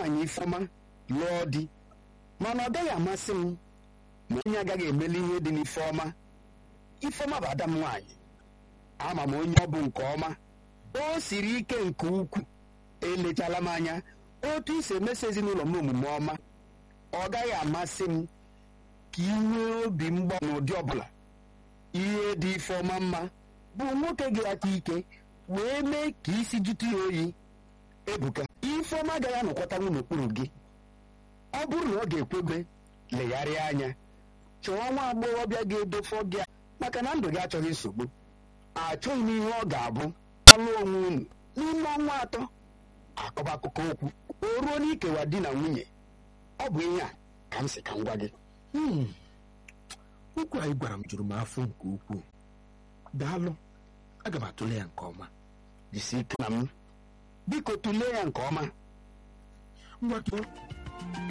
nwaanyị ifeọma lụọ di mana ọ gaghị amasị m ma onye agaghị emeli ihe dị n'ifeọma ifeọma bụ ada m nwaanyị ama m onye ọ bụ nke ọma o siri ike nke ukwuu elechala m anya otu isi emesa ezinụlọ m omume ọma ọ gaghị amasị m ka ị nwee obi mgba n'ụdị ọbụla ihe dị ifeọma mma bụ nwoke gị aka ike wee mee ka isi jụta ya oyi ebuka ifeọma agaghị anọkọtanwu n'okpuru gị ọ bụrụ na ọ ga-ekwebe legharịa anya chọọ nwa agbọghọbịa ga-edofọ gị maka na ndụ gị achọghị nsogbu achọghị m ihe ọ ga-abụ ọlụ onwe unu n'ime ọnwa atọ akọba akụkọ okwu o ruo n'ikewa di na nwunye ọ bụ ihe a ka m si ka m gwa gị Hmm. okwu anyị gwara m juru m afọ nke ukwuu daalụ aga m atụle ya nke ọma jisi ike na m biko tụlee ya nke ọma ngwa tụọ